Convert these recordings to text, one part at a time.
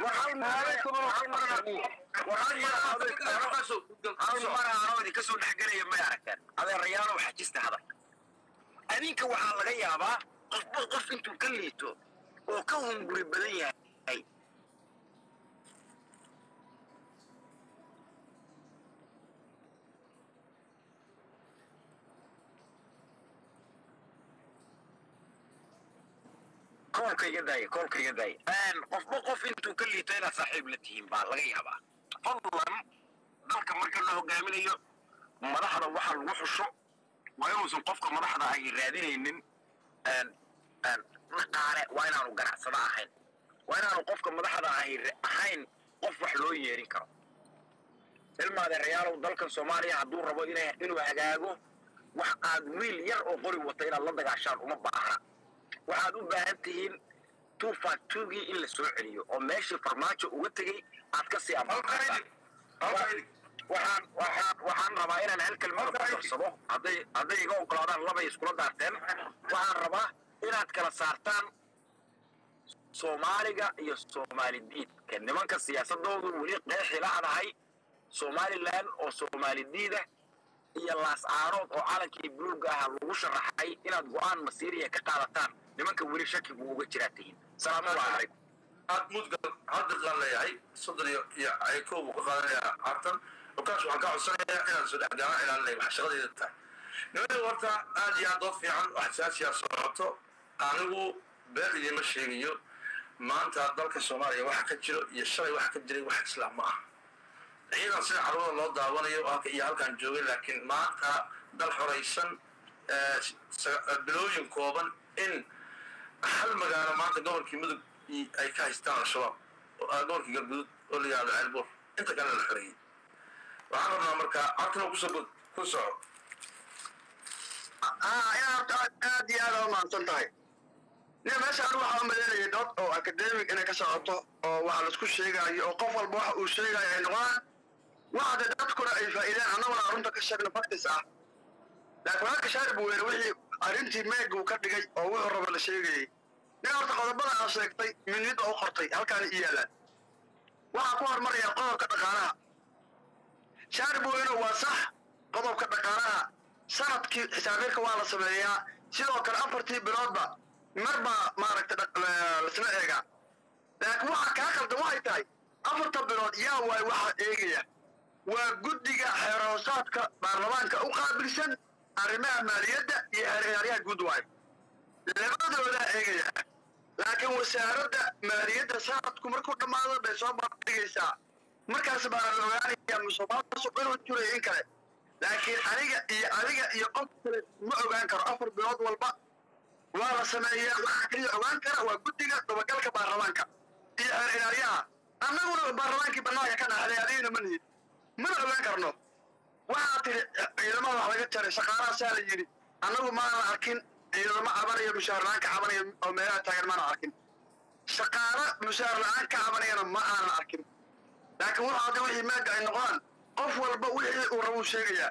hal mar aanoo idinka soo dhexgelaya may aragteen adeerayaalow xajista hadalka adinka waxaa laga yaabaa qofba qof intuu ka liito oo ka hunguri badan yahay koolka iga daaya koolka iga daaya qofba qof intuu ka liito inaad saaxiib la tihiin baa laga yaabaa fadlan dalka marka la hogaaminayo madaxda waxa lagu xusho waa inuusan qofka madaxda ahi raadinaynin dhaqaale waa inaanu ganacsada ahayn waa inaanu qofka madaxda ahi ahayn qof wax loo yeerin karo ilma adeerayaalow dalkan soomaaliya hadduu rabo inuu hagaago wax aad wiil yar oo qori wata inaad la dagaashaan uma baahna waxaad u baahan tihiin two factugii in la soo celiyo oo meeshii farmaajo uga tegey aad ka sii amaqataan waxaan waxaan waxaan rabaa inaan hal kelmada ku darsado hadday hadday iga ogolaadaan labay iskula daarteen waxaan rabaa inaad kala saartaan soomaaliga iyo soomaali diidka nimanka siyaasadoodu weli qeexi la'dahay somalilan oo soomaali diida iyo laas caarood oo calankii buluuga ah lagu sharaxay inaad go-aan masiiriya ka qaadataan nimanka weli shakigu uga jiraa tihiin salaamullahi calaykum aad mudgal hadda qaan leeyahay soddon iyo iyo caykow buu ka qaadanayaa cartan markaas waxaan ka codsanayaa inaan soo dhexgaana inaan leeyahay wax shaqadayda tahay nimada horta aad iyo aad dood fiican wax xasaasiya socoto anigu been idiima sheegayo maanta dalka soomaaliya waxa ka jiro iyo shalay waxa ka jiray wax islaam ma ah ciidan sida carwada loo daawanayo halka iyo halkaan joogay laakiin maanta dal xoraysan bilooyin kooban in hal magaalo maanta gobolkii mudug ay ka haystaan al-shabaab gobolkii galgudud oo la yihahdo ceelbuur inta kale la xoreeyey waxaan rabnaa marka cabtino kusoo ku soco inaad aad iyo aad umaadsan tahay nin meeshaan waxaa u malaynayay dood oo academic inay ka socoto oo waxa laisku sheegaayo oo qof walba waxa uu sheegayo ay noqdaan waxde dadkuna ay faa'iideen annaguna arunta ka sheegno factis ah laakiin halka shaarib weyne wixii arrintii meega uu ka dhigay oo wuxuu raba la sheegayey nin horta qodobada aa sheegtay minid oo u qortay halkaana i yaalaan waxaa ku hormaraya qodobka dhaqaalaha shaarib weyne waa sax qodobka dhaqaalaha sanadkii xisaabeedka waa la sameeyaa sidoo kale afartii biloodba mar baa maaragtay lasla eegaa laakiin waxa kaa qaldan waxay tahay afarta bilood yaa waay waxaa eegaya waa guddiga xeeroosaadka baarlamaanka u qaabilsan arrimaha maaliyadda iyo xeeryaaryaha guud waay labadoodaa eegaya laakiin wasaaradda maaliyadda sanadku markuu dhammaado bay soo bandhigaysaa markaas baana la ogaanaya musuqmaasuq inuu jirayo in kale laakiin aniga iyo adiga iyo qof kale ma ogaan karo afar bilood walba waa la sameeyaa waxaa kaliya ogaan kara waa guddiga dabagalka baarlamaanka iyo xeer ilaaliyaha annaguna baarlamaankii bannaanka ka dhaxday adigana ma nihid mana ogaan karno waxaa tiri ciidamada wax laga jaray shaqaalahaasaa la yidhi annagu maana arkin ciidamo cabanayo mushaar la-aan ka cabanayo oo meelaha taagan maana arkin shaqaalo mushaar la-aan ka cabanayana ma aanan arkin laakiin wuxuu hadda wixii maaga ay noqdaan qof walba wixii uu rabuu sheegayaa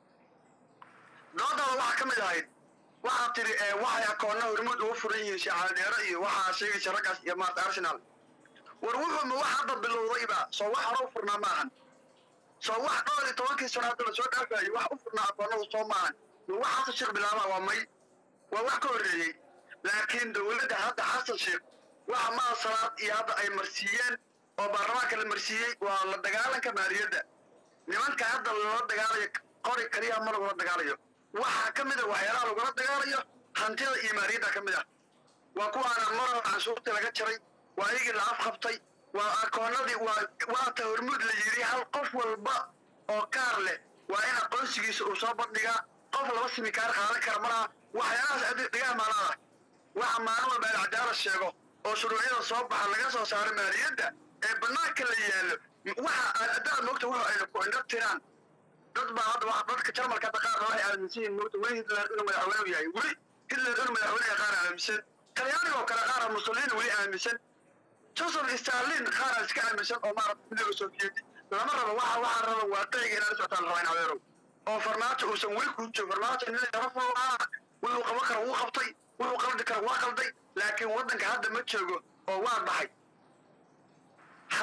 doodada waxaa ka mid ahayd waxaa tiri waxay akoonna hormuud ugu furan yihiin shacaldheero iyo waxaa sheegaysa raggaas iyo maarta arsenal war wuxuu ma wax hadda bilowdayba soo wax hore u furnaa ma ahan soo wax dhowr iyo tobankii sano hadda lasoo dhaafayo wax u furnaa akoonnadu soo maahan ma wax xasan sheekh bilaabaa waa may waa wax ka horreeyey laakiin dowladda hadda xasan sheekh waxa maa salaad iyo hadda ay marsiiyeen oo baarlamaanka la marsiiyey waa la dagaalanka maaliyadda nimanka hadda lala dagaalayo qori kaliya ma lagula dagaalayo waxaa ka mid a waxyaalaha lagula dagaalayo hantida iyo maaliyadda ka mid ah waa kuwaana marar canshuurtii laga jaray waa iyagii la afqabtay waa akoonnadii waa waata hormuud la yidhi hal qof walba oo kaar leh waa in aqoonsigiisa uu soo bandhigaa qof laba simi kaar qaadan kara malaha waxyaalahaas dhigaha maalaada waxa maalin walba alcadaala sheego oo shuruucyada soo baxa laga soo saaro maaliyadda ee bannaanka la yaallo waxa adaad moogta wuxu ayna ku indho tiraan dad baa hadda waa dadka jarmalka hadda qaar waxay aaminsan yihiin moogta weli hitler inuu madaxweyne yahay weli hitler inuu madaxweyne qaar aaminsan talyaaniga oo kale qaara mussolini weli aaminsan joseph stalin qaara iska aaminsan oo maarata midooda sovieti lama rabo waxa waxaa raba waaqiciga inaan socotaan la rabaa in adeerow oo farmaajo uusan weli kuu joogo farmaajo nin sharaf oo ah wuxuu qaban kara wuu qabtay wuxuu qaldi kara waa qalday laakiin waddanka hadda ma joogo oo waa baxay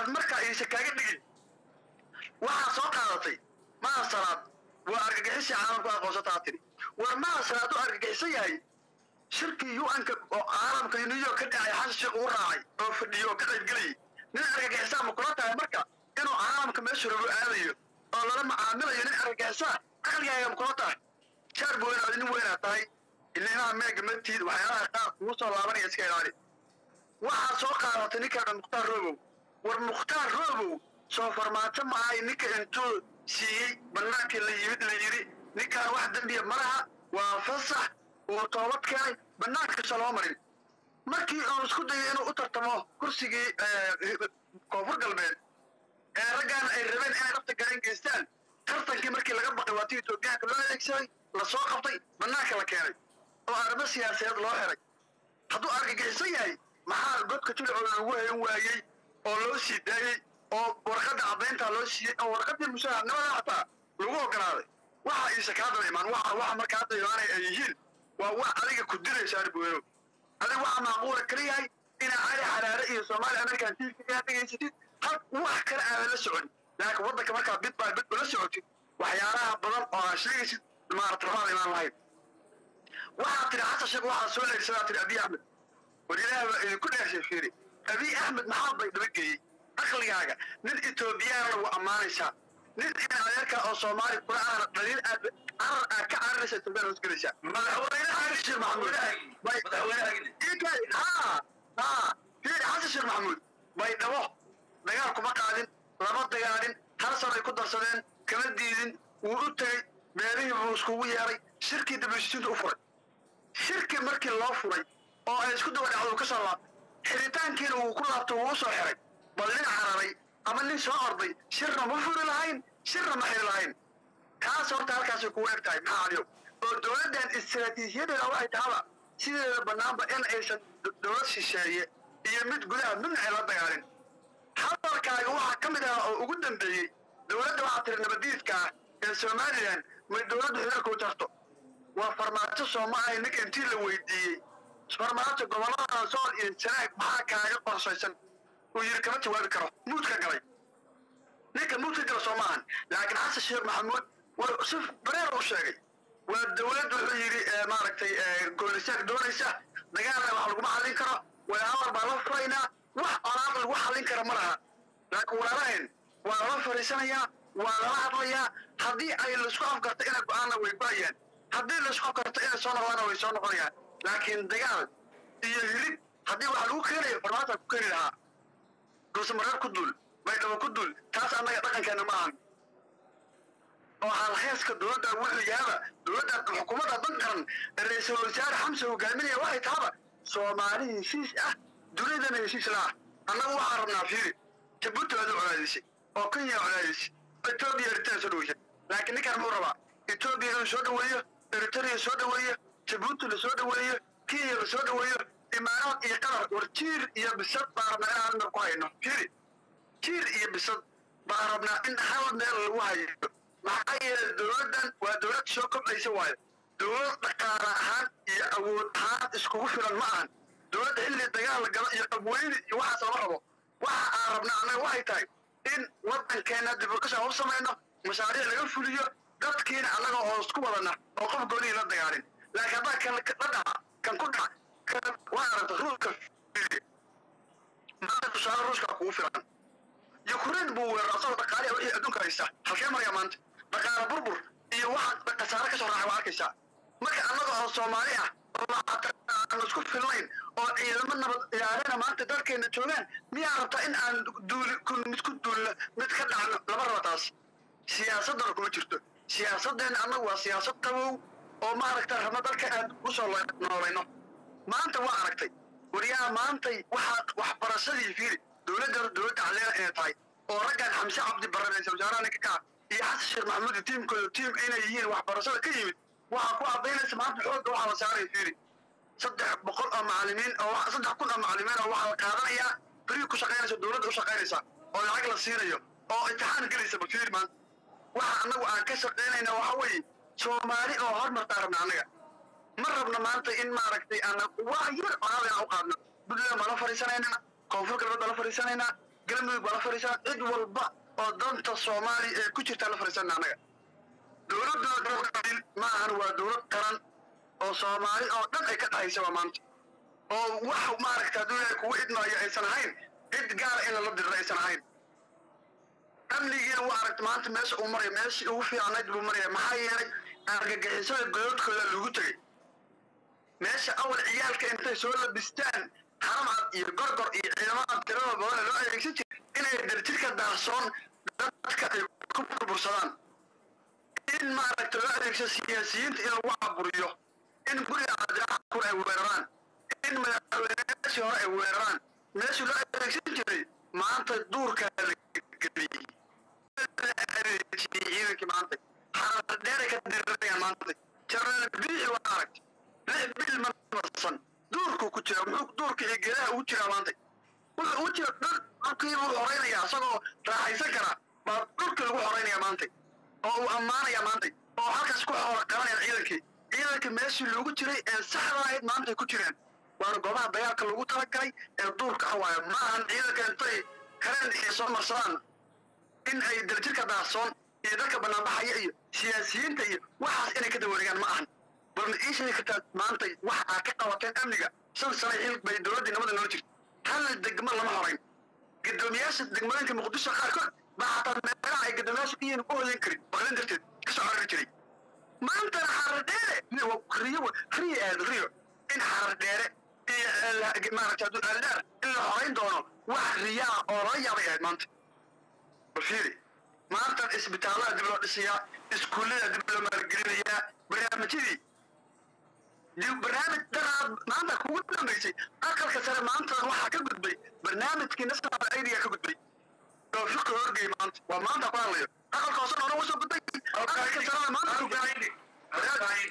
aysan kaaga dhigin waxaa soo qaadatay maa salaad waa argagixisii caalamku aqoonsataa tiri war maa salaad u argagixisan yahay shirkii un-ka oo caalamka new york ka dhacay xasan sheekh uu raacay oo fadhiyo oo ka qaybgelayay nin argagixisaa ma kula tahay marka inuu caalamka meeshu rabo aadayo oo lala macaamilayo nin argagixisaa aqligaaga ma kula tahay jaar bu weynaad nin weynaa tahay ilinaha meega matiid waxyaalaha qaar kugu soo laabanaya iska ilaali waxaa soo qaadatay ninkaadha mukhtaar roobow war mukhtaar roobow soo farmaajo ma ahay ninka intuu siiyey bannaankii la yimid la yidhi ninkaan wax dembiya ma laha waa fasax uu toobad keenay bannaankiisa loo marin markii uu isku dayay inuu u tartamo kursigii koonfur galbeed ee raggaan ay rabeen inay dhabta garan geystaan tartankii markii laga baqay waa tii etoobiyaanka loo adeegsaday la soo qabtay bannaanka la keenay oo arrimo siyaasadeed loo xiray hadduu argagixisan yahay maxaa godka jilcoo lagu hayn waayey oo loo sii daayey oo warqadda caddayntaa loo siiyey oo warqaddii mushaharnimada xataa lagu ogolaaday waxa iisa kaa daba imaan waxa waxa markaa hadda imaanay ay yihiin waa wax adiga ku dilaysa arbueno adiga waxaa macquula kala yahay inaa cali xaraare iyo soomaali american tv inaad dhegaysatid hal wax kale aadan la socon laakiin waddanka markaa bid baa bid ula socotid waxyaalaha badan oo aad sheegaysid maarata rabaad imaan lahayd waxaa tiri xasan sheekh waxaa soo leegsadaa tiri abiy axmed war ilaah baa idinku dheershay fiiri abiy axmed maxaa bay dhabageeyey aqligaaga nin etoobiyaana waa ammaanaysaa nin in adeerka oo soomaali kula ahna dhaliil aad carar aad ka cararaysa etoobiyaan hoosgelaysaa madaxweynaha xasan sheekh maxamuud bay haa haa fiiri xasan sheekh maxamuud bay dhabo dagaal kuma qaadin lama dagaalin hal sanay ku darsadeen kama diidin wuu u tegey meelihii buu iskugu yeeray shirkii dabashiinta u furay shirkii markii loo furay oo ay isku daba dhacdo uu ka soo laabtay xiritaankiina wuu ku laabtay wuu u soo xiray bal nin cararay ama nin soo orday shirna ma furi lahayn shirna ma xiri lahayn taas horta halkaasay kugu eg tahay maxaa adiyo oo dowladdan istiraatiijiyadeeda waxay tahaba sideeda bannaanba in aysan dowlad shisheeye iyo mid gudaha midna ay la dagaalin hadalkaaga waxaa ka mid ah oo ugu dambeeyey dowladda waxaa tiri nabadiidka ah ee somalilan may dowladdu xiriirkuu tarto waa farmaajo soomaaliya ninka intii la weydiiyey farmaajo gobollada sool iyo sanaag maxaa kaaga qorshaysan uu yidhi kama jawaabi karo muudka galay ninka muudka gala soo maahan laakiin xasan sheekh maxamuud waa si bareer u sheegay waa dowlad wuxuu yidhi maaragtay goolisaag doonaysa dagaalna wax laguma xallin karo wadahadal baa la furaynaa wax olaad lagu xallin kara ma laha laakiin walaalahayn waa lala fariisanayaa waa lala hadlayaa haddii ay laisku afgarto inay go-aanna way go-ayaan haddii laisku afgarto inay soo noqdaana way soo noqonayaan laakiin dagaal iyo hilib haddii wax lagu keenayo farmaata ku keeni lahaa dhuusamareer ku duul baydhabo ku duul taas annaga dhaqankeena ma ahan oo halheeska dowladda wuxuu yaaba dowladda xukuumadda dan qaran ee ra-iisul wasaare xamse hogaaminaya waxay tahaba soomaali heshiis ah dunidana heshiis la ah annagu waxaan rabnaa fiiri jabuuti waad u colaadisay oo kenya colaadisay etoobiya eritrea soo dhaweysay laakiin ninkaan muxuu rabaa etoobiya inuu soo dhaweeyo eritrea soo dhaweeyo jabuuti la soo dhaweeyo kenya la soo dhaweeyo imaaraad iyo qatar war jiir iyo bisad baa rabnaa in hal meel ku hayno fiiri jiir iyo bisad baa rabnaa in hal meel lagu hayo maxaa yeelay dowladdan waa dowlad soo kobcaysa waayo dowlad dhaqaale ahaan iyo awood ahaan iskugu filan ma ahan dowladda xilli dagaal la galo iyo qabweyne iyo waxaas lama rabo waxa aan rabnaa annaga waxay tahay in waddankeena dib u dhis u samayno mashaariic laga fuliyo dadkiina annaga oo isku wadana oo qof goonihii la dagaalin laakiin haddaa kan la dhaca kan ku dhaca kan waa aragta ruuska maanta tusaale ruuska kugu filan yukrain buu weerar asagoo dhaqaaliha wixii adduunka haysta halkee maraya maanta dhaqaale burbur iyo waxa khasaare ka soo raacay waa arkaysaa marka annaga oo soomaali ah oo aan isku filnayn oo ciidamo nabad ilaalina maanta dalkeena joogaan miyaa rabtaa in aan duuli kun mid ku duulno mid ka dhacno lama raba taas siyaasaddana kuma jirto siyaasaddeena annagu waa siyaasad qabow oo maaragta rabna dalka aad u soo noolayno maanta waa aragtay waryaa maantay waxaa waxbarashadii fiiri dowladda dowladda caleena inay tahay oo raggan xamse cabdi barre ra-isul wasaaraha ninka ka iyo xasan sheekh maxamuud iyo tiimkooda tiim inay yihiin waxbarashada ka yimid waxaa ku caddaynaysa maanta xoogga waxaa la saaraya fiiri saddex boqol oo macallimiin oo saddex kun oo macallimiin oo waxaa la qaadanayaa beri ku shaqaynaysa dowladda u shaqaynaysa oo lacag la siinayo oo imtixaan gelaysa bal fiiri maanta waxa annagu aan ka shaqaynayna waxa weeye soomaali oo hormartaa rabna annaga ma rabna maanta in maaragtay aan wax yar colaada aan u qaadno puntland baan la fadhiisanaynaa koonfur galbeed baan la fadhiisanaynaa galmudug baa la fadhiisana cid walba oo danta soomaaliya ee ku jirtaa la fadhiisana annaga dowladda dowladil ma ahan waa dowlad qaran oo soomaali oo dhan ay ka dhexaysa waa maanta oo wax maaragta hadduu ilaahay kugu idmaayo aysan ahayn cid gaara in lala diriro aysan ahayn amnigiina waa aragta maanta meesha uu maraya meeshii ugu fiicnayd buu maraya maxaa yeelay argagixisada godadkooda lagu tegey meesha awal ciyaalka intay soo labistaan haramcad iyo gorgor iyo ciidamada tirada badan loo adeegsan jiray inay darjirka daarsoon dadka ay ku burbursadaan in maaragta loo adeegsado siyaasiyiinta in lagu caburiyo in guriga cabdiraxkur ay weeraraan in madaxweyneyaashii hore ay weeraraan meeshii loo adeegsan jiray maanta duurkaa la geliyey ciidankii maanta xaradheeray ka dirirayaan maanta jaraal biixi waa aragta lix bil ma marsan duurkuu ku jira muxuu duurka iyo geedaha ugu jiraa maanta wuxuu ugu jira dhul dhulkii buu horaynayaa isagoo raaxaysan kara baa dhulkii lagu horaynaya maanta oo uu ammaanaya maanta oo halkaas ku xoolo qabanaya ciidankii ciidanka meeshii loogu jiray ee saxda ahayd maanta ay ku jireen waana goobaha dagaalka loogu talagalay ee duurka xawaaya ma ahan ciidanka intay kareen iyo soo marsadaan in ay darjirka daahsoon iyo dadka banaanbaxaya iyo siyaasiyiinta iyo waxaas inay ka dawareegaan ma ahan balna ii sheegi kartaa maanta waxa aad ka qabateen amniga shan sano xil bay dowladdii nabada noola jirta hal degmo lama horayn guddoomiyaasha degmooyinka muqdisho qaarkood baa xataa meelaha ay guddoomiyaasha ku yihiin u hoyan karin baqlin darteed kasoo carari jiray maantana xaradheere riyo riyo aad riyo in xaradheere iyo maaragta hadduu aldaar in la horayn doono wax riyaa oo laga yaabay ahayd maanta balfiiri maantan isbitaallada dib loo dhisayaa iskuullada dib loo maalgelinayaa barnaamijyadii barnaamij daraad maanta kugu dambaysay aqalka sare maanta waxaa ka gudbay barnaamijkii national aidiga ka gudbay oo fiqi horgey maanta waa maanta ku hadlayo aqalka hoose hore usoo gudbay aqalka sarena maanta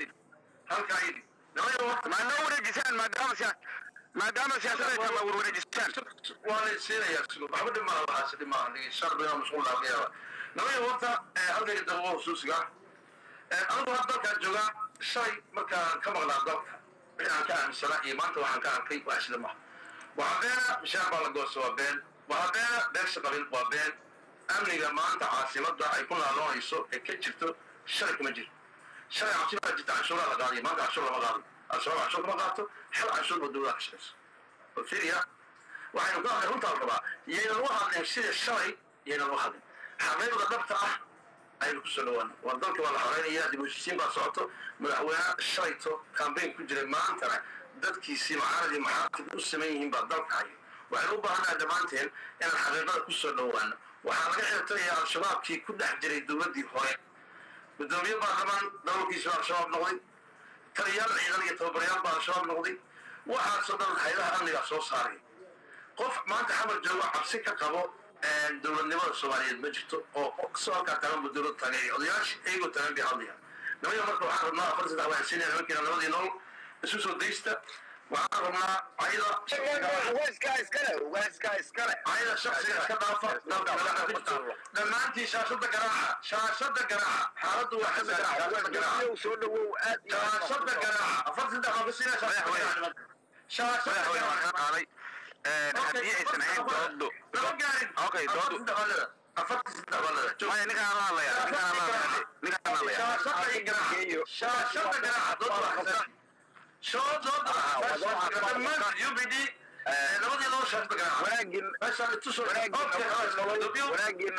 maadama wareejisaan maadaama siya maadaama siyaasadda ay war wareejisaan waa la siinayaa sigo waxba dhib maaha waxaasi dhib maaha dhigi sharbiga mashquul laga yaaba nabaya horta halkayga dalbo husuusiga anigu had dalkaan joogaa shalay markaan ka maqnaa dalka wixii aan ka aaminsanaa iyo maanta waxaan ka arkay waa isla maha waxaa beena mishaar baa la goosta waa been waxaa beena beegsa qabin waa been amniga maanta caasimadda ay ku naaloonayso ee ka jirto shalay kuma jiro shalay cabsi baa jirta canshuuraa la qaadiyo maanta canshuur lama qaado al-shabaab canshuur lama qaato hal canshuur baa dowlada ka shaqayso oo fiiriya waxaynu ka hadlay runtaa la rabaa yaynan u hadlin sida shalay yaynan u hadlin xaqiiqda dhabta ah aynu kusoo dhawaana waa dalka waa la xoreynaya dib u heshiisiin baa socoto madaxweyne shalayto kambayn ku jiray maantana dadkiisii macaaradii maxaatib u saman yihiin baa dalka hayo waxaynu u baahannaha dhammaanteen inaan xaqiiqada kusoo dhawaano waxaa laga xirtaya al-shabaabkii ku dhex jiray dowladdii hore gudoomiye baarlamaan dalalkiisi baa al-shabaab noqday taliyaal ciidan iyo tababarayaal baa al-shabaab noqday waxaasoo dhan haydaha amnigaa soo saaray qof maanta xamar joogo cabsi ka qabo dowladnimada soomaaliyeed ma jirto oo soo halkaa taagan bu dowlad taageeya odayaasha iyagoo taagan bay hadlayaan nimaya marka waxaan rabnaa afar saddex waxaan siinaya nimankiina labadii nool isu soo daysta waxaan rabnaa ayada ugaaskaa iskale ugaaskaa iskale ayada shaksiga iska dhaafa dalka madaxa ku jirto dhammaantiin shaashada garaaca shaashada garaaca xaaladdu waa xasan shaashada garaaca soo dhawow aad iyo aad shaashada garaaca afar saddex baan ka siinaya shaashada garaaca shaashada garaaca qaaday haddii aysan ahayn doodo lama gaarin Okay, doodu- afartii saddex baa leeda maya ninkaan la hadlaya ninkaan la hadlaya ninkaan la hadlaya shaashada iyo garaaca shaashada garaaca dood waa xasan shoo dooda dhammaan UBD labadii loo shaashada garaaca wanaagin meeshaan itusoo wanaagin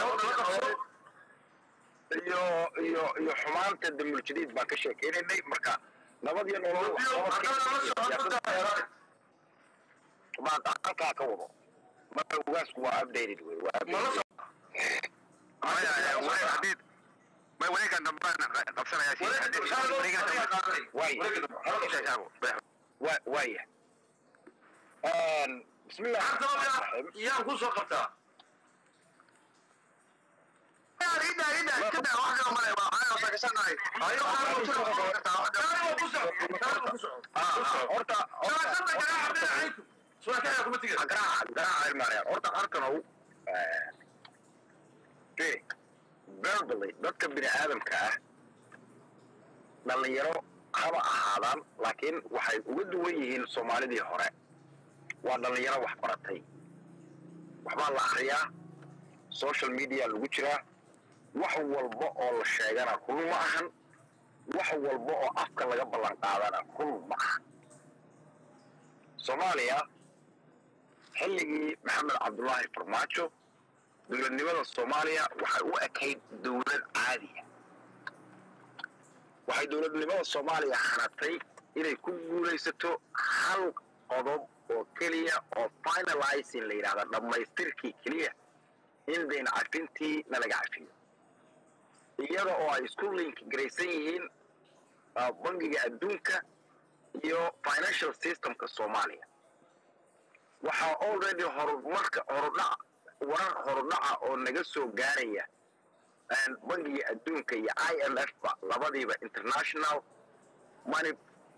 iyo iyo iyo xumaanta damul jadiid baan ka sheekeynaynay marka nabad iyo nolol baan halkaa ka wado marka ugaasku waa updated wey waa updated. maya wareeg haddii may wareegan dambaan qabsanaya si haddii wareegan dambe waa waaya bismillah yaan ku soo qabtaa ida ida iska daa wax kale male waa waxaan sakashanahay ayo horta garaaca garaaca ilmaanayaan horta arkanow firi verbally dadka bini aadamka ah dhallinyaro haba ahaadaan laakiin waxay uga duwan yihiin soomaalidii hore waa dhallinyaro wax baratay waxbaa la akriyaa social media lagu jiraa wax walba oo la sheegana run ma ahan wax walba oo afka laga ballan qaadana run ma ahan soomaaliya xilligii maxamed cabdullaahi farmaajo dowladnimada soomaaliya waxay u ekayd dowlad caadiya waxay dowladnimada soomaaliya hanatay inay ku guulaysato hal qodob oo keliya oo finalizing la yidhahda dhammaystirkii keliya in dayn cafintii nalaga cafiyo iyada oo ay isku link garaysan yihiin bangiga adduunka iyo financial systemka soomaaliya waxaa already horumarka horudhac warar horudhaca oo naga soo gaaraya bangiga adduunka iyo i m f ba labadiiba international money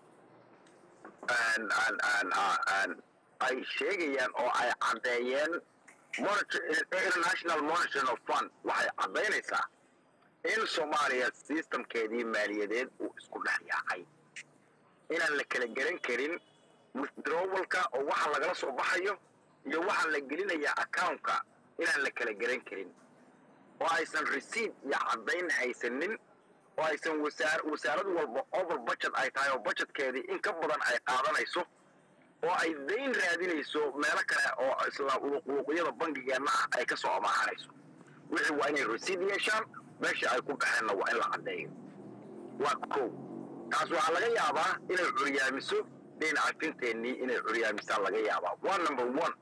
ay sheegayaan oo ay caddeeyeen international monitoring fund waxay caddaynaysaa in soomaaliya systemkeedii maaliyadeed uu isku dhex yaacay inaan la kala garan karin withdrawalka oo waxa lagala soo baxayo iyo waxa la gelinaya accountka inaan la kala garan karin oo aysan receipt iyo caddayn haysanin oo aysan wasaar wasaarad walba over budget ay tahay oo budgetkeedii in ka badan ay qaadanayso oo ay dayn raadinayso meelo kale oo isla wuquuqyada bangigeenna ah ay ka soo amaahanayso wixii waa inay receipt yeeshaan meesha ay ku baxeenna waa in la caddeeyo waa kow taas waxaa laga yaabaa inay curyaamiso dayn cafinteennii inay curyaamisaan laga yaabaa waa number one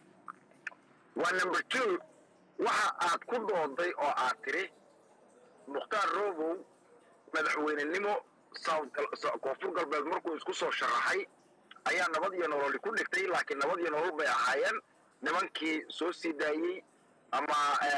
waa number two waxa aad ku dooday oo aad tiri mukhtaar robow madaxweynenimo koonfur galbeed markuu isku soo sharaxay ayaa nabad iyo nololi ku dhigtay laakiin nabad iyo nolol bay ahaayeen nimankii soo sii daayey ama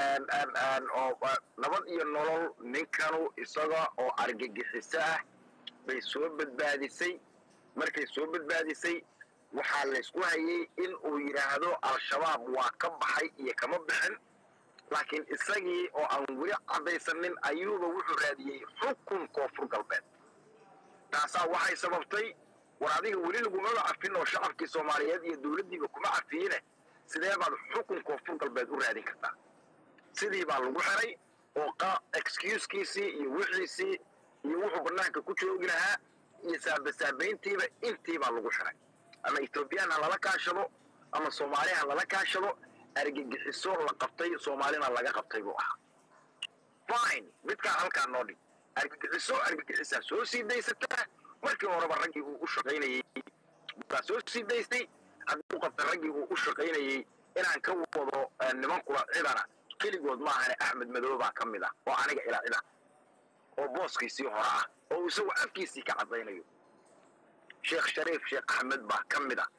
nabad iyo nolol ninkanu isaga oo argagixiso ah bay soo badbaadisay markay soo badbaadisay waxaa laysku hayay in uu yidhaahdo al-shabaab waa ka baxay iyo kama bixin laakiin isagii oo aan weli caddaysanin ayuuba wuxuu raadiyey xukun koonfur galbeed taasaa waxay sababtay war adiga weli lagumaba cafin oo shacabkii soomaaliyeed iyo dowladdiiba kuma cafiyine sidee baad xukun koonfur galbeed u raadin kartaa sidii baa lagu xiray oo excusekiisii iyo wixiisii iyo wuxuu bannaanka ku joogi lahaa iyo saabasaabayntiiba intii baa lagu xiray ama ethoobiyan ha lala kaashado ama soomaali ha lala kaashado argagixiso la qabtay soomaalina laga qabtay buu ahaa fine midkaa halkaa noo dhig argagixiso argagixisaa soo sii daysataa markii horeba raggii uu u shaqaynayey baa soo sii daystay hadduu qabtay raggii uu u shaqaynayey inaan ka wado nimankula cidana keligood maahane axmed madow baa ka mid ah oo aniga ilaa cida oo booskiisii hore ah oo isagu afkiisii ka caddaynayo sheekh shariif sheekh axmed baa ka mid ah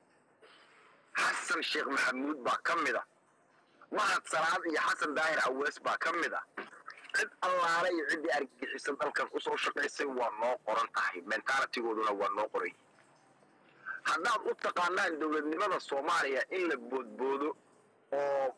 xasan sheekh maxamuud baa ka mid ah mahad salaad iyo xasan daahir awees baa ka mid ah cid allaale iyo ciddii argagixisan dalkan usoo shaqaysay waa noo qoran tahay mentaalitigooduna waa noo qoray haddaad u taqaanaan dowladnimada soomaaliya in la boodboodo oo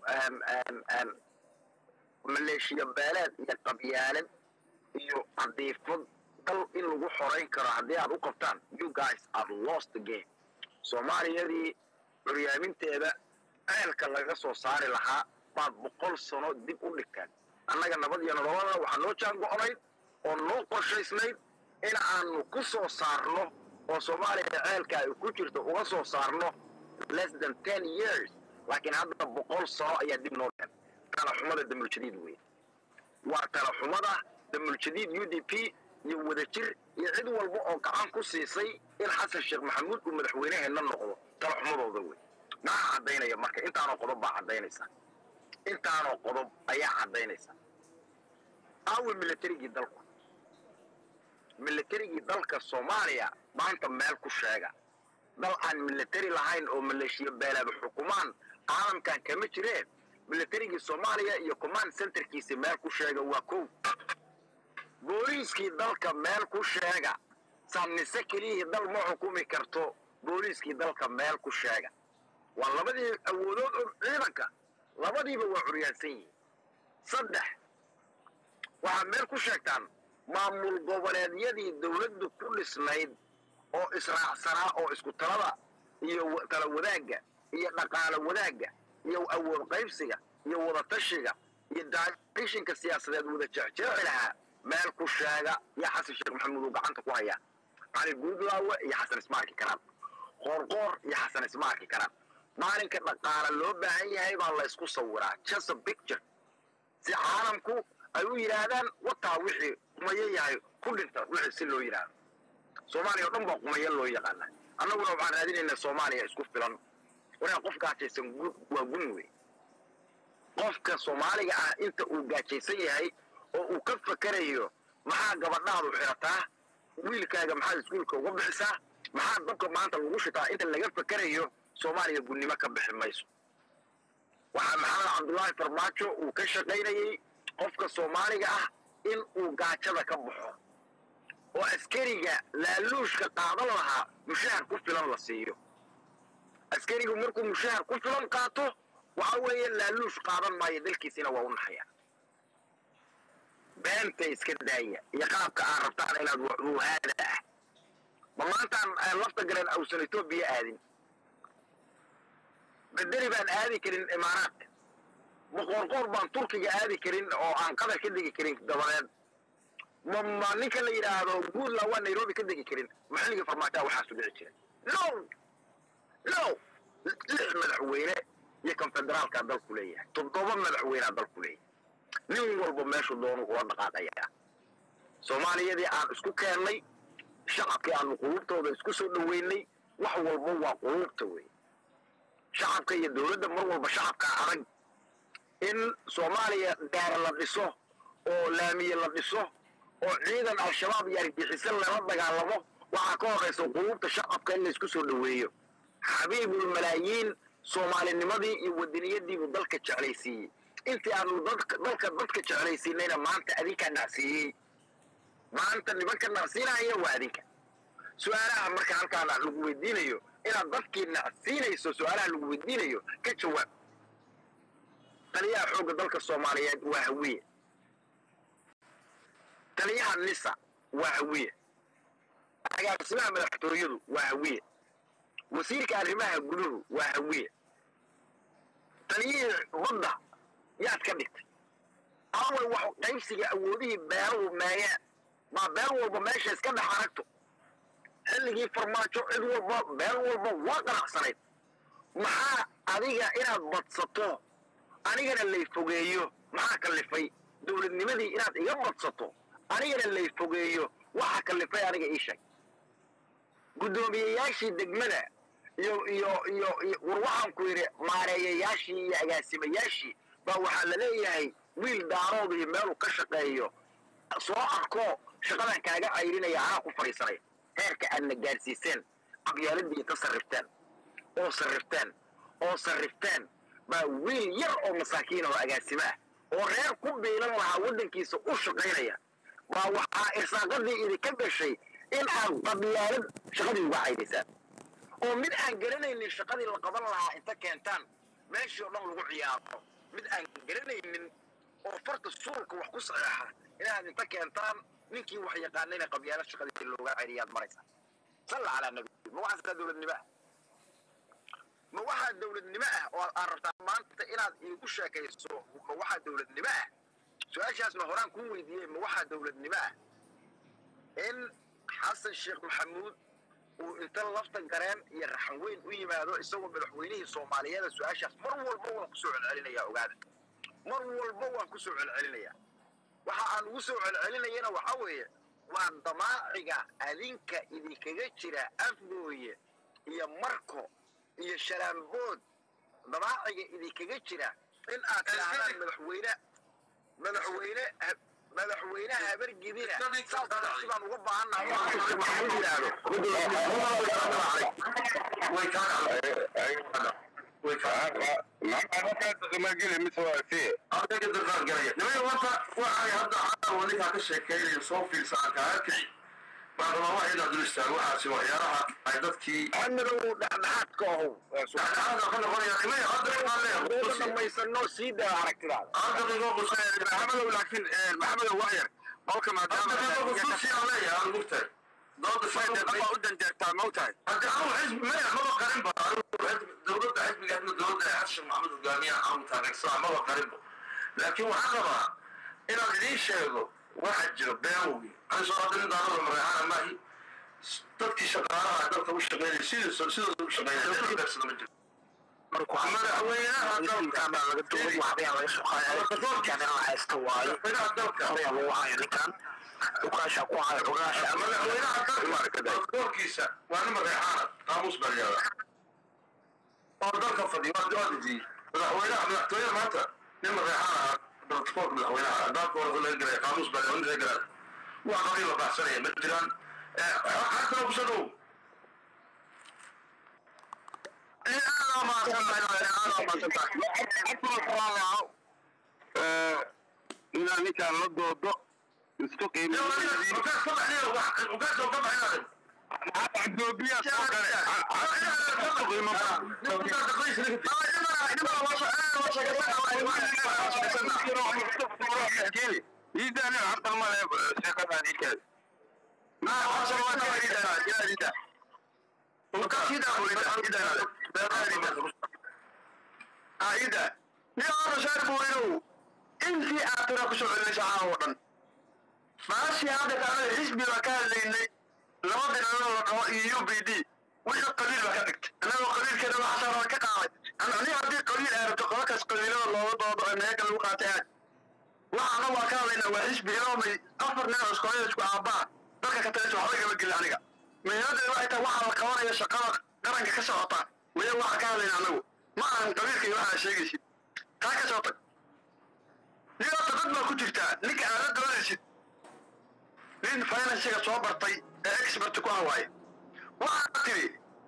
maleeshiya beeleed iyo qabyaalad iyo cadiifad dal in lagu xorayn karo haddii aad u qabtaan you guys are lost the game soomaaliyadii curyaaminteeda ceelka laga soo saari lahaa baad boqol sano dib u dhigtaan annaga nabad iyo nololada waxaa noo jaango-nayd oo noo qorshaysnayd in aanu ku soo saarno oo soomaaliya ceelka ay ku jirto uga soo saarno less than ten years laakiin hadda boqol sano ayaa dib noo dhan talaxumada damuljadiid wey waa talaxumada damuljadiid u d p iyo wadajir iyo cid walba oo gacan ku siisay in xasan sheekh maxamuud uu madaxweyneheenna noqdo talaxumadooda wey maxaa caddaynaya marka intaanoo qodob baa caddaynaysa intaanoo qodob ayaa caddaynaysa aawi militarigii dalku militarigii dalka soomaaliya maanta meel ku sheega dal aan militari lahayn oo maleeshiya beelaaba xukumaan caalamkan kama jireen militarigii soomaaliya iyo command centerkiisi meel ku sheega waa kow booliiskii dalka meel ku sheega saannise keliyihii dal ma xukumi karto booliiskii dalka meel ku sheega waa labadii awoodood oo ciidanka labadiiba waa curyaansan yihiin saddex waxaad meel ku sheegtaan maamul goboleedyadii dowladdu ku dhisnayd oo israacsanaa oo isku talada iyo tala wadaagga iyo dhaqaalo wadaagga iyo awood qaybsiga iyo wadatashiga iyo daadishinka siyaasadeed wada jecjeeci lahaa meel ku sheega iyo xasan sheekh maxamuud uu gacanta ku hayaa cali guudlaawe iyo xasan ismaarki karaan qoorqoor iyo xasan ismaarki karaan maalinka dhaqaale loo baahan yahay baa la isku sawiraa just a picture si caalamku ay u yidhaahdaan wataa wixii qumayo yahay ku dhinta wixii si loo yidhaahdo soomaaliya oo dhan baa qumayo loo yaqaana annaguna waxaan raadinaynaa soomaaliya isku filan waraa qof gaajaysan gu- waa gun wey qofka soomaaliga ah inta uu gaajaysan yahay oo uu ka fakerayo maxaa gabadhaadu xirataa wiilkaaga maxaad iskuulka uga bixisaa maxaa dabka maanta lagu shitaa inta laga fakerayo soomaaliya gunnimo ka bixi mayso waxaa maxamed cabdullaahi farmaajo uu ka shaqaynayey qofka soomaaliga ah in uu gaajada ka baxo oo askariga laaluushka qaadan lahaa mushahar ku filan la siiyo askarigu markuu mushahar ku filan qaato waxa weeye laaluush qaadan maayo dalkiisina waa u naxaya beenta iska daaya iyo qaabka aad rabtaan inaad wuhaada ah ma maantaan aan lafta galeen awsan etoobiya aadin bedeli baan aadi karin imaaraadka ma qoorqoor baan turkiga aadi karin oo aan qatar ka degi karin dabadeed ma ma ninka la yidhaahdo guudla waa nairobi ka degi karin maxalliga farmaajoa waxaasu dhici jiray no no lix madaxweyne iyo kan federaalkaa dalku leeyahay toddoba madaxweynea dalku leeyahay nin walba meeshuu doonu kula dhaqaaqayaa soomaaliyadii aan isku keennay shacabkii aanu quluubtooda isku soo dhoweynay wax walba waa quluubta wey shacabka iyo dowladda mar walba shacabkaa adag in soomaaliya gaara la dhiso oo laamiye la dhiso oo ciidan al-shabaab iyo argixisan lala dagaalamo waxaa ka horraysa quluubta shacabka in laysku soo dhoweeyo xabiibul malaayiin soomaalinimadii iyo wadaniyadiibuu dalka jeclaysiiyey intii aanu dadka dalka dadka jeclaysiinayna maanta adinkaa nacsiiyey maanta nimanka nacsiinaya waa adinka su-aalaha marka halkaana lagu weydiinayo inaad dadkii nacsiinayso su-aalaha lagu weydiinayo ka jawaab taliyaha xoogga dalka soomaaliyeed waa hawiye taliyaha nisa waa hawiye agaasimaha madaxtooyadu waa hawiye wasiirka arrimaha guduhu waa hawiye taliyihii badda yaad ka dhigtay awal wax qaybsiga awoodihii beeruhu meeyeen maa beel walba meesha iska dhex aragto xilligii farmaajo cid walba beel walba waa qanacsanayd maxaa adiga inaad badsato anigana lay fogeeyo maxaa kallifay dowladnimadii inaad iga badsato anigana lay fogeeyo waxa kallifay aniga ii sheeg guddoomiyeyaashii degmada iyo iyo iyo iyo war waxaan ku yidhi maareeyayaashii iyo agaasimayaashii baa waxaa la leeyahay wiil daarood iyo meeluu ka shaqeeyo soo arko shaqadan kaaga cayrinaya anaa ku fadhiisanaya heerka aadna gaadhsiiseen qabyaaladii inta sarrifteen oo sarrifteen oo sarrifteen baa wiil yar oo masaakiin oo agaasimo ah oo reer ku biilan lahaa waddankiisa u shaqaynaya baa waxaa irsaaqadii idinka gashay in aad qabyaalad shaqadii uga caydaysaan oo mid aan garanaynin shaqadii la qaban lahaa inta keentaan meeshii oo dhan lagu ciyaaro mid aan garanaynin oo farta suulka wax ku saxeexa inaad inta keentaan ninkii wax yaqaanayna qabyaalad shaqadii looga celiyaad maraysa salla calaa nabi ma waxaasaa dowladnimo ah ma waxaa dowladnimo ah oo aad rabtaa maanta inaad iigu sheekayso ma waxaa dowladnimo ah su-aashaasna horaan kuu weydiiyey ma waxaa dowladnimo ah in xasan sheekh maxamuud uu inta lafta gareen iyo raxan weyn u yimaado isagoo madaxweynihii soomaaliyeeda su-aashaas mar walba waan kusoo celcelinayaa ogaada mar walba waan kusoo celcelinayaa waxa aan ugu soo celcelinayana waxaa weeye waa damaaciga adinka idinkaga jira afgooye iyo marko iyo shalaambood damaaciga idinkaga jira in aad tidhaahdaan madaxweyne madaxweyne madaxweyne habargidina saas baan uga baahannahay maxamuud yidhaahdo ninkaa ka sheekeynaya soo fiirsaa kaakii baa rabaa wax inaad dul istaago waxaasi waxyaalaha ay dadkii xamidow dhexdhexaadka ahow dhexdhexaada ka noqonaya nimay hadda waxaan leeyahay dooda dhamaysanoo sii daa aragtidaada hadda qiimo qusay maxamedow laakiin maxamedow wax yar qolka maadaama hadda qiimo qusuusi aan leeyahay aan mugtahay dooda waa u danjeertaa ma ogtahay haddi anu xisbi maya maba qarinba dowladda xisbiga hadna dowladda xasan maxamed hogaamiyaha anu taageersanaa maba qarinba laakiin waxaan rabaa inaan idiin sheego waxa jiro beawgi ani soo hadda nin daanada mareexana maahi dadkii shaqaalaha dalka u shaqeynaya sidii sidooda u shaqeynaya dad beersada ma jiro madaxweynaha dalka madaxweynaha dalka madaxweynaha dalka doorkiisa waa nin mareexaana qaamuus baa yihahda oo dalka fadhiya waa dejiyey madaxweynaha madaxtooyada maanta nin mareexaana protocolka madaxweynaha dalka hore laga gelaya qaamuus baa nin laga gelaya waa qabiil la baxsanaya ma jiraan xagtana ku soo dhow inaan ninkaan la doodo isku qiimdoobiyaa soo gale iidaan harta male sheekadan ikeed aida nin hore shaarbu inuu intii aad tira ku soo celinaysa caawa oo dhan maashii hadda kaanada xisbi baa ka hadlaynay laba dhinanoo la dhaho iyo u b d wixii qabiil baa ka dhigtay annagoo qabiilkeeda waxaasaan waa ka qaaday ani haddii qabiil ay rabto qolakaas qabiilada looga doodo ee meega lagu qaatay aad waxaana waa ka hadlaynaa waa xisbi iloomay afar nin oo iskoolada isku aabbaa dalka ka talaysa waxba igama gelin aniga muhiimaddeeda waxay tahay waxaa la qabanaya shaqada qaranka ka socota waya waxaa ka hadlayna anagu ma ahan qabiilka iyo waxaa sheegaysid taa ka soo tag nin horta dad baa ku jirtaa ninka aad la doonaysid nin finansiga soo bartay ee expert ku ah waaye waxaa tiri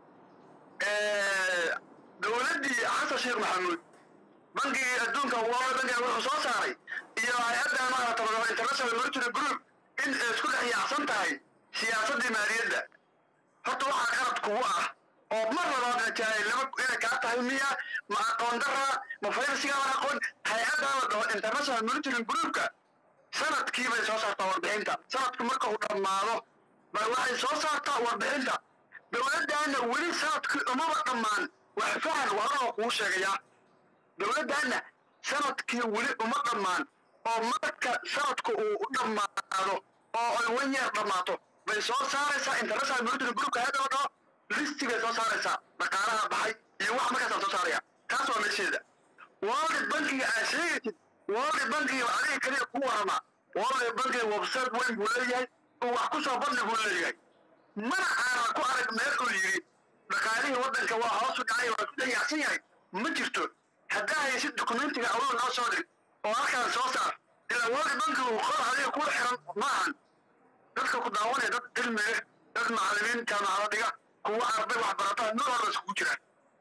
dowladdii xasan sheekh maxamuud bankigii adduunka world bankiga wuxuu soo saaray iyo hay-adda maarata international monetary group in ay isku dhex yaacsan tahay siyaasaddii maaliyadda horta waxaa qalad kugu ah oo mar labaadna jaahilnimo inay kaa tahay miya ma aqoon dara ma fayrsiga la aqoon hay-addaa la dhaho international monitoring groupka sanadkii bay soo saartaa warbixinta sanadku marka uu dhammaado bay waxay soo saartaa warbixinta dowladdaana weli sanadkii umaba dhammaan wax fahan wararoo kuu sheegaya dowladdaana sanadkii weli uma dhammaan oo marka sanadku uu u dhammaado oo ay wan yeer dhammaato bay soo saaraysaa international monitoring groupka hay-adda la dhaho listigay soo saaraysaa dhaqaalaha baxay iyo wax markaasaan soo saaraya taas waa meesheeda world bankiga aad sheegaysid world bankiga adiga kaliya ku warama world bankiga website weyn buu leeyahay oo wax ku soo bandhig buu leeyahay mana aanan ku arag meel uu yidhi dhaqaalihii waddanka waa hoos u dhacay waa ku dayacsan yahay ma jirto haddaa haysid dokumentiga awal noo soo dhig oo halkaan soo saar ilaa world bankigu qor adiga kula xiran ma ahan dadka ku daawanaya dad cilmi leh dad macallimiin jaamacado dhiga kuwa arday waxbarataa mid walba iskugu jiraan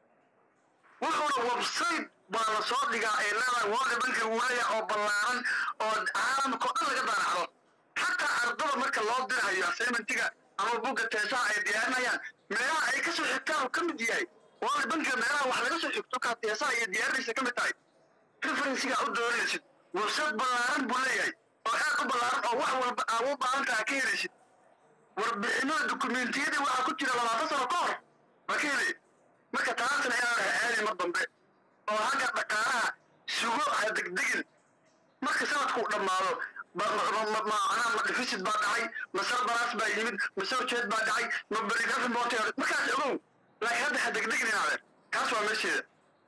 wuxuuna website baa la soo dhigaa ay leedahay world bankiga uu leeyahay oo ballaaran oo caalamka oo dhan laga daanacdo xataa ardada marka loo dirahayo assignmentiga ama bugga teesaha ay diyaarinayaan meelaha ay kasoo xigtaan uu ka mid yahay world bankiga meelaha wax laga soo xigto kaa teesaha iyo diyaarinaysa ka mid tahay referensiga u dooranaysid website ballaaran buu leeyahay oo aad u ballaaran oo wax walba aa u baahan taha ka helaysid warbixinada dokumentiyadii waxaa ku jira labaatan sano ka hor ma ka helay marka taasna inaan aadi mar dambe oo hagga dhaqaalaha sugo ha degdegin marka sanadku dhammaado macnaha ma deficit baa dhacay ma sarbaraas baa yimid ma sawjeed baa dhacay ma berigafin bootay markaas ogow laakiin hadda ha degdegin inaadeen taas waa meesheeda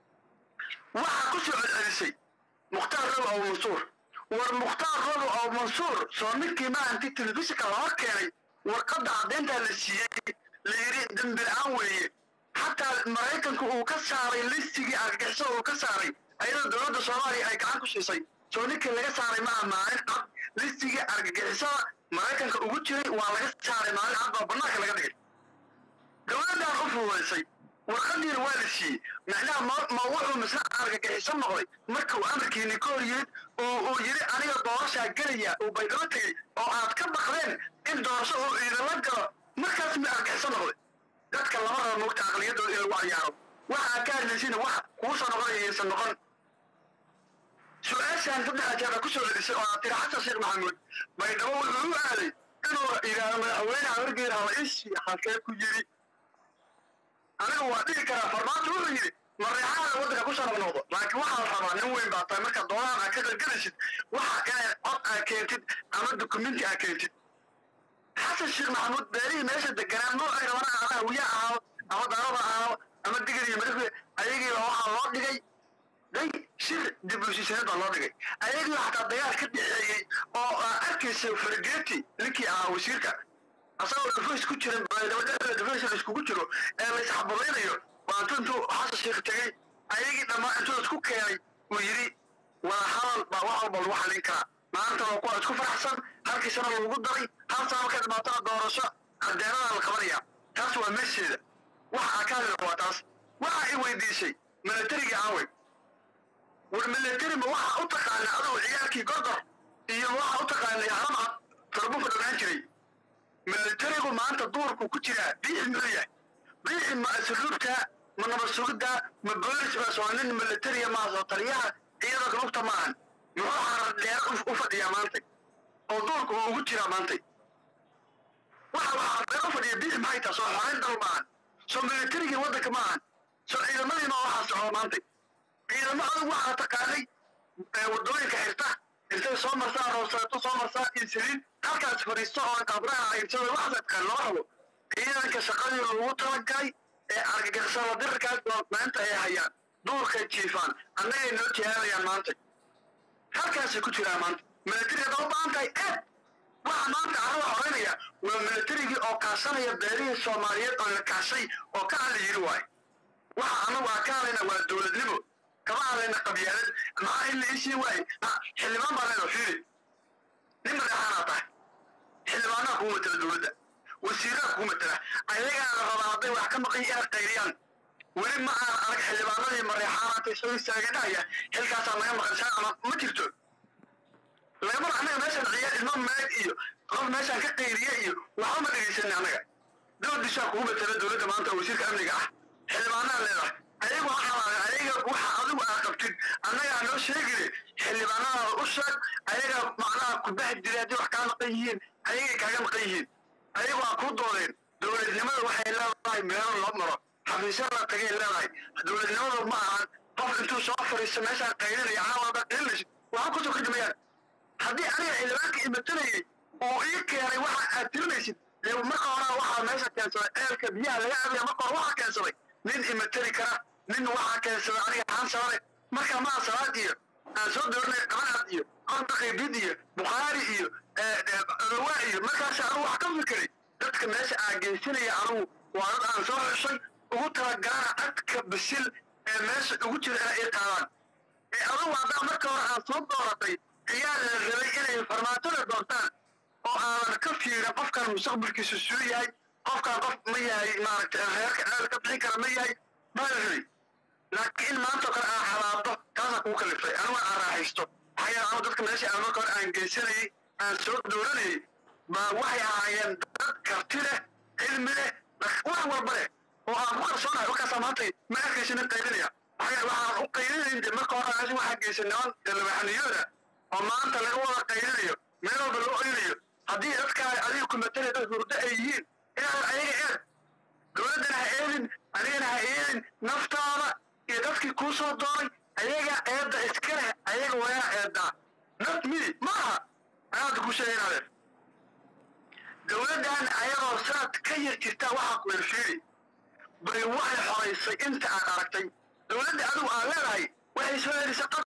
waxaa ku soo celcelisay mukhtaar robo aw mansuur war mukhtaar robo aw mansuur soo ninkii maahanti telefishinka la hor keenay warqadda caddeyntaa la siiyey la yidhi dembi la-aan weeye xataa maraykanku uu ka saaray listigii argagixisada uu ka saaray ayadoo dowladda soomaaliya ay gacan ku siisay soo ninkii laga saaray maaha maalin cad listigii argagixisada maraykanka ugu jiray waa laga saaray maalin cad baa bannaanka laga dhigay dowladdan u fududaysay warqadiina waa la siiyey macnaha ma ma wuxuu misna argagixiso noqday marka uu amarkiini ka hor yimid oo uu yidhi aniga doorashaa gelaya uu baydhabo tegey oo aad ka baqdeen in doorasho uu idinla galo markaas mi argagixiso noqday dadka lama raba moogta aqliyadooda in lagu cayaaro waxaa ka hadlaysina wax kuusoo noqonaya iyaysan noqon su-aashaan saddexa jeer ku soo celisay oo aad tiri xasan sheekh maxamuud baydhabo wuxuu u aaday inuu yidhaahdo madaxweyne habargeer haba ishi halkee ku yiri aniga waa dhihi karaa farmaajo wuxuu yidhi mareexaada waddanka ku soo noqnoqdo laakiin waxaa la rabaa nin weyn baa tahay marka doonaan aad ka qalgalaysid waxa inaad cod aad keentid ama dukumenti aad keentid xasan sheekh maxamuud beerihii meesha deganaa noocay rabana ama hawiye ahaado ama daraba ahaado ama digir iyo madafle ayagiiba waxaa loo dhigay day shir dib u heshiisiinad baa loo dhigay ayagii xataa dagaal ka dhexeeyey oo aa arkaysa fargeeti ninkii ahaa wasiirka asagoo dhufays ku jiran dabadhexda dhufays la iskugu jiro ee la isxabalaynayo baa intuu intuu xasan sheekh tegey ayagii dhammaan intuu isku keenay uu yidhi wada hadal baa wax walba lagu xallin karaa maanta waa kuwa isku faraxsan halkii sana lagu daray hal sana markay dhibaatana doorasho cadaalada la qabanaya taas waa meesheeda waxa aa ka hadli waa taas waxa i weydiisay milatariga aawey war milatari ma waxa u taqaana adugu ciyaalkii gordor iyo waxa u taqaanay haramcad farbufa dhogaan jiray milatarigu maanta duurku ku jiraa biixi muxuu yahay biixi ma asluubta ma nabad sugidda ma boolis baa soo nin milatariya maa soo taliyaha ciidanka lugta maahan muxuu xarar dheer u fadhiyaa maantay oo duurku uu ugu jiraa maantay waxa waxaa dheer u fadhiya biixi maxay tahay soo xoreyn dal maahan soo milatarigii waddanka maahan soo ciidamadiina waxaa socdo maantay ciidamo adugu waxaa taqaanay wadooyinka xirta intay soo marsaa rooseeto soo marsaa insaliin halkaas fadhiisto oo qabraha aybsada waxaas taqaan loo rabo ciidanka shaqadii lagu talagalay ee argagixisada dirarkaas maanta ay hayaan duurkay jiifaan annagay noo jihaabayaan maanta halkaasay ku jiraan maanta milatariga daba baahan tahay eed waxa maanta carada xoreynaya waa milatarigii oo kaashanaya beerihii soomaaliyeed oo la kaashay oo ka hadla yiri waaye waxa annagu aan ka hadlayna waa dowladnimo kama hadlayna qabyaalad maxaa in la ishii waaye xildhibaan baa leedahay fiiri nin madaxaanaa tahay xildhibaanaha kugu matala dowladda wasiiraha kugu matala ayagaa la rabaa hadday wax ka maqan inay qayriyaan weli ma aan arag xildhibaanadii mareexaanaantay soo istaagadhahaya xilkaasaa naga maqan shaa ama ma jirto lagama annaga meeshaan ciyaar ilmo meeg iyo qof meeshaan ka qayriye iyo waxba ma dhegaysanin annaga dowladishaa kugu matala dowladda maanta oo wasiirka amniga ah xildhibaanaha leedahay ayagu waxaa ayaga waxa adigu aad qabtid annagaa noo sheegine xildhibaanadaada u sheeg ayaga macnaha kubax jira haddii wax kaa maqan yihiin ayagay kaaga maqan yihiin ayagu waa kuu doodeen dowladnimada waxay leedahay meelo loo maro xafiisyada tagay leedahay dowladnimadu ma ahan qof intuu soo fariisto meeshaan qaylinaya caawada qaylinaysid waxa kusoo kadhimayaan haddii aniga xildhibaanka imatanayay oo ii keenay waxa aad tirinaysid dee marka hore waxaa meesha keensaday ceelka biyaha laga cabaya marka hore waxaa keensaday nin imatari kara nin waxaa keensaday aniga xansabare marka maa salaad iyo aan soo dooranay qabanad iyo qorda qaybid iyo bukhaari iyo rawaa iyo markaas anugu wax ka fikiray dadka meesha aan geysanaya anugu waa dad aan soo xushay ugu talagalaana dadka bisil ee meesha ugu jira inay ii qaadaan ee adugu haddaa marka hore aan soo dooratay ayaa la rabay inay farmaatada doortaan oo aanan ka fiirin qofkan mustaqbalkiisu suu yahay qofkan qof ma yahay maaragtay reerka ceel ka bixin kara ma yahay baa la rabay laakiin maanta kale aan xalaado taasaa kugu kalifay anigu aan raaxaysto maxaa yeele anigu dadka meesha aan marka hore aan geysanayay aan soo dooranayay baa waxay ahaayeen dad karti leh cilmi leh wax walba leh oo aan ku kalsoonahay markaasaa maanta ma arkaysa nin qaylinaya maxaa yeele waxaan u qaylinayn de marka hore meesha waxaa geysan niman dalabaxniyooda oo maanta laga wada qaylinayo meel walba loo oynayo haddii dadkaa adiga ku matalaya dad hurdo ay yihiin inaad ayaga eed dowladdana ha eedin adigana ha eedin naftaada iyo dadkii kuu soo dooray ayaga eedda iska leh ayaga wayaa eeddaa naf midi ma aha anaada ku sheegaynaadeen dowladdan ayagoo sanad ka yar jirtaa waxaa ku erfiiri bay waxay xoraysay inta aad aragtay dowladda adigu aad leedahay waxay soo helisay